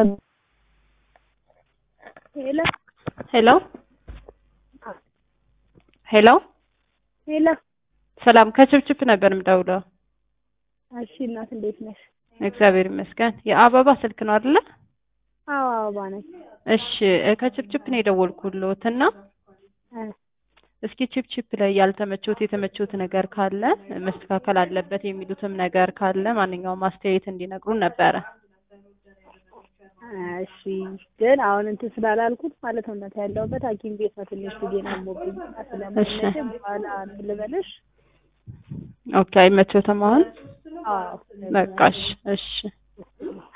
ሄሎ ሄሎ ሄሎ ሄሎ። ሰላም ከችፕችፕ ነበር የምደውለው። እሺ እናት እንዴት ነሽ? እግዚአብሔር ይመስገን። የአበባ ስልክ ነው አይደለ? አዎ አበባ ነኝ። እሺ ከችፕችፕ ነው የደወልኩልዎት እና እ እስኪ ችፕችፕ ላይ ያልተመቾት የተመቾት ነገር ካለ መስተካከል አለበት የሚሉትም ነገር ካለ ማንኛውም አስተያየት እንዲነግሩን ነበረ። እሺ ግን አሁን እንትን ስላላልኩት ማለት ነው እናት ያለሁበት ሐኪም ቤት ነው። ትንሽ ልጄን አሞብኝ ስለማይመቸኝ በኋላ እንትን ልበልሽ። ኦኬ አይመቾትም አሁን? አዎ በቃ እሺ እሺ